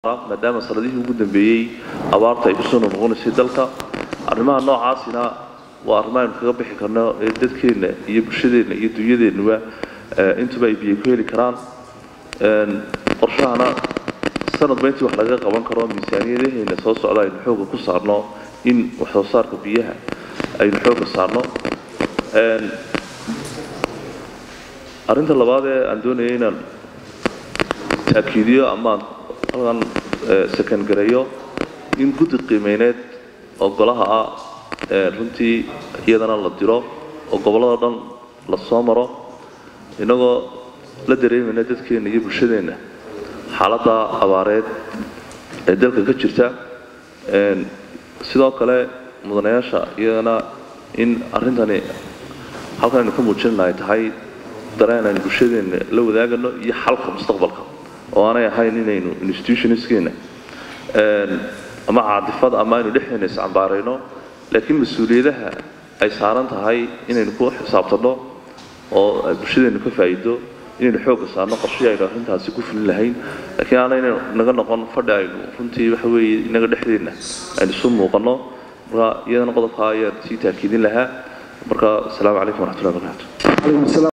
maadaama sanadihii ugu dambeeyey abaarta ay kusoo noqnoqonaysay dalka arrimaha noocaasina waa arrimo aynu kaga bixi karno ee dadkeenna iyo bulshadeenna iyo dunyadeennuba intuba ay biyo ku heli karaan qorshahana sanadba intii wax laga qaban karo miisaaniyadaheena soo socda aynu xooga ku saarno in waxsoo saarka biyaha aynu xooga saarno arrinta labaad ee aan doonaya inaan taakiidiyo ama halkan sakangareeyo in guddi qiimeyneed oo golaha ah runtii iyadana la diro oo gobollada dhan la soo maro innagoo la dareemayna dadkeenna iyo bulshadeenna xaaladda abaareed ee dalka ka jirta sidoo kale mudanayaasha iyadana in arrintani halkan aynu ka muujinana ay tahay dareen aynu bulshadeenna la wadaagano iyo xalka mustaqbalka oo aanay ahayn inaynu institutionskeena ama caadifad ama aynu dhexdeena iscambaarayno laakiin mas-uuliyadaha ay saaran tahay inaynu ku xisaabtanno oo bulshadeennu ka faa'iido inaynu xoogga saarno qorshihii aynu arrintaasi ku fulin lahayn laakiin aanayna naga noqon fadhi aynu runtii waxa weeye inaga dhexdeenna aynu isu muuqanno marka iyadana qodobkaa ayaan sii taakiidin lahaa marka asalaamu calaykum waraxmatullahi wabarakatu